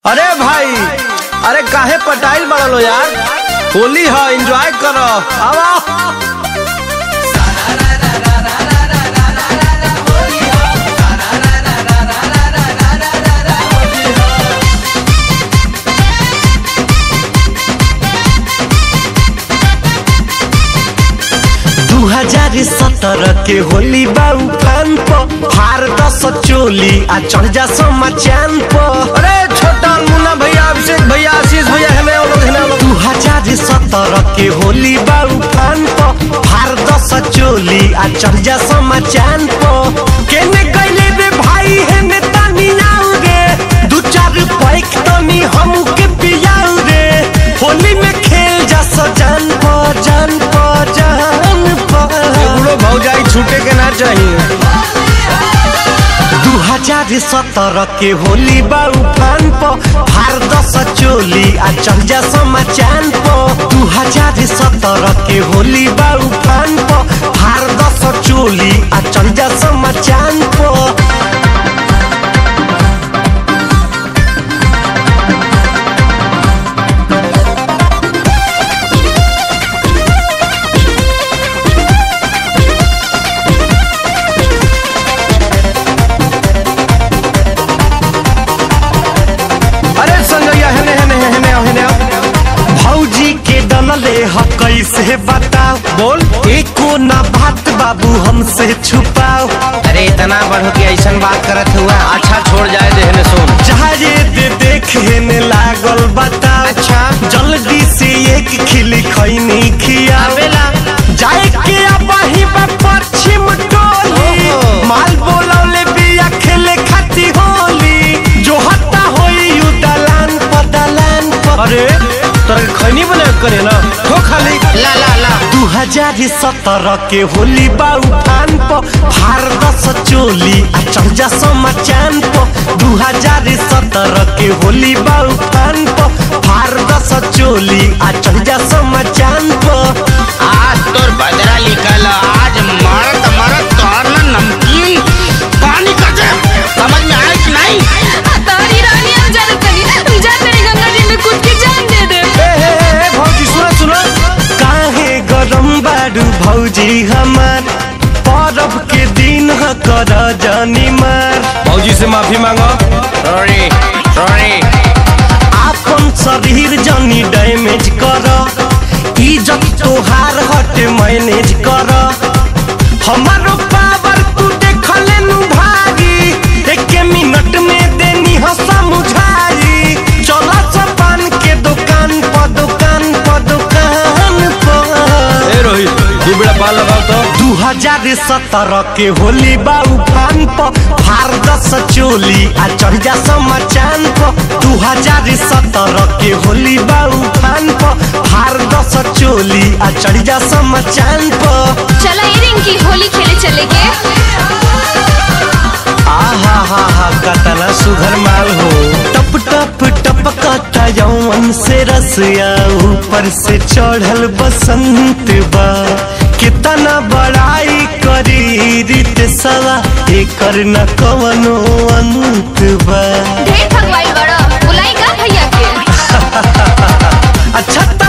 अरे भाई अरे काहे पटाइल बड़ा लो यार होली है एंजॉय करो आवा दू हजार सत्रह के होली बाऊ फान प हार दस चोली आ चढ़ जा समा चान प अरे छोटा मुन्ना भैया अभिषेक भैया आशीष भैया हमें वो लोग हमें लोग दू हजार सत्रह के होली बाऊ फान प हार दस चोली आ चढ़ जा समा चान प केने गइले रे भाई हेने तानी आउ रे दू चार पैक तनी हमू के पियाउ रे होली में खेल जा सजान प जान प जान प बुढ़ो भौजाई छूटे के ना चाहिए दू हजार सत्रह के होली बाऊ फान प फार दस चोली आ चढ़ जा समा चान प दू हजार सत्रह के होली बाऊ फान प फार दस चोली आ चढ़ जा समा चान प अरे संजैया हने हने हने हने भौजी के डनले ह कैसे बताओ बोल एको ना बात बाबू हमसे छुपाओ अरे इतना बढ़ो कि ऐसा बात करत हुआ अच्छा छोड़ जाए देहने सुन चाहे दे देखे ने लागल बताओ अच्छा। जल्दी से एक खिली खैनी खियावेला आवेला। जाए के अबही बा पश्चिम टोली ओहो। माल बोलौले बिया खेले खाती होली जो हत्ता होई यू दलान प दलान प अरे तोरा के खैनी बना के करे ना हो खाली ला ला ला दू हजार सत्रह के होली बाऊ फान प फार दस चोली आ चढ़ जा समा चान प दू हजार सत्रह के होली बाऊ फान प फार दस चोली आ चढ़ जा समा चान प आज तोर बदरा निकल आज मरत मरत तोर न नमकीन पानी कर दे समझ में आए कि नहीं तारी रानी हम जाने तनी जा तेरी गंगा जी में कूद के जान दे दे ए हे हे हे भौजी सुनो सुनो काहे गरम बाडू भौजी हमार परब के दिन ह कर जानी मार भौजी से माफी मांगो सॉरी सॉरी आपन शरीर जनी डैमेज कर इज्जत तोहार हट मैनेज कर हमारो पावर तू देखले नु भागी एक मिनट में देनी ह समझाई चला पान के दुकान प दुकान प दुकान प ए रोहित दू बेड़ा पाल लगाओ तो दू हजार सत्रह के होली बाऊ फान प फार दस चोली आ चढ़ जा समा चान प दू हजार सत्रह के होली बाऊ फान प फार दस चोली आ चढ़ जा समा चान प चला ये रिंग की होली खेले चले के आहा हा हा कतना सुघर माल हो टप टप टपकता यौवन से रसिया ऊपर से चढ़ल बसंत बा कितना बड़ाई करी रीत सवा एकर न कवनो अंत बा ढेर भगवाई बड़ा बुलाई का भैया के अच्छा